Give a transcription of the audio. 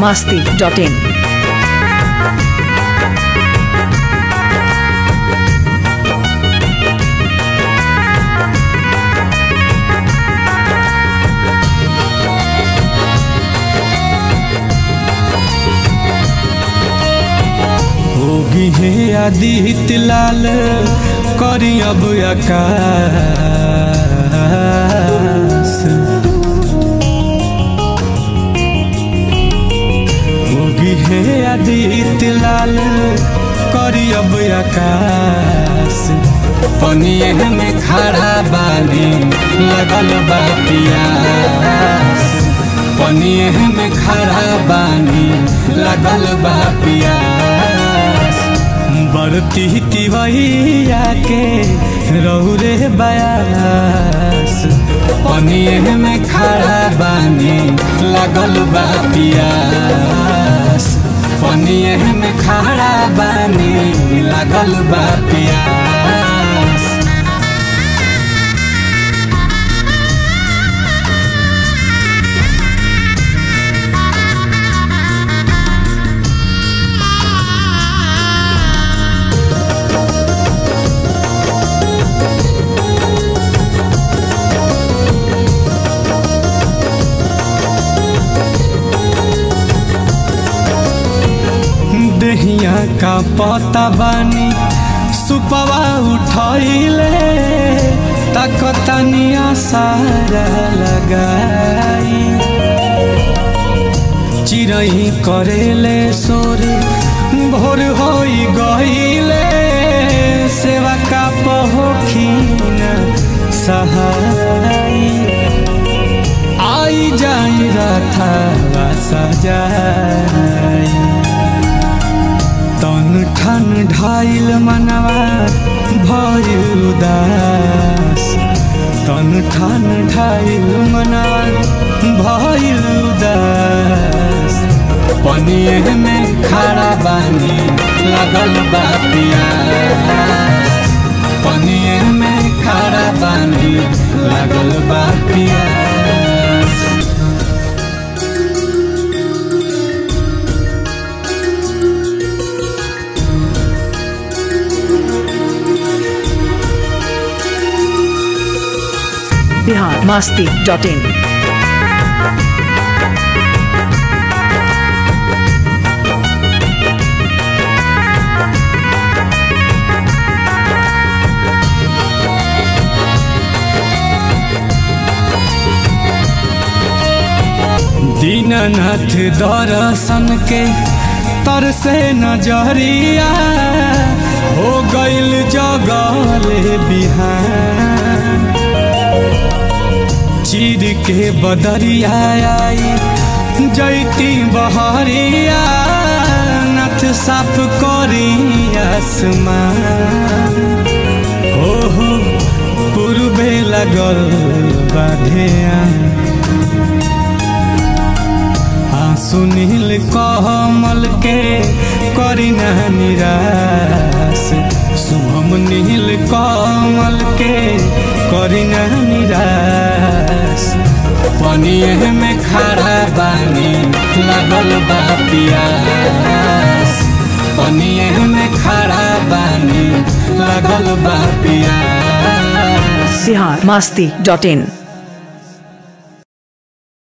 masti.in. होगी हे आदित्य लाल करी अब आकाश होगी हे आदित्य लाल करी अब आकाश पनिए में खड़ा बानी लगल बा पियास पनिए में खड़ा बानी लगल बा पियास बरती तिवैया के रौरे बयास पनिए में खड़ा बानी लगल बा पियास पनिए में खड़ा बानी लगल बा पियास दहिया का पता बानी सुपवा उठैले तकतनिया सारा लगाई चिरई करेले सोरे भोर होई गईले सेवा का पहोखिन सहाई आई जाई रथा सजाई तन ठन ढाइल मनवा भइल उदास तन ठन ढाइल मनवा भइल उदास पनिए में खड़ा बानी लगल बा पियास पनिए में खड़ा बानी लगल बा पियास Bihar masti.in. दीननाथ दर्शन के तरसे नजरिया हो गईल जगले बिहान चीर के बदरिया आई जैती बहरिया नथ साफ करी आसमान ओहो पूर्वे लगल बाधिया सुनील कमल के करीना निराश शुभम नील कमल के करीना निराश पनिए में खड़ा बानी लगल बा पियास पनिए में खड़ा बानी लगल बा पियास Bihar masti.in.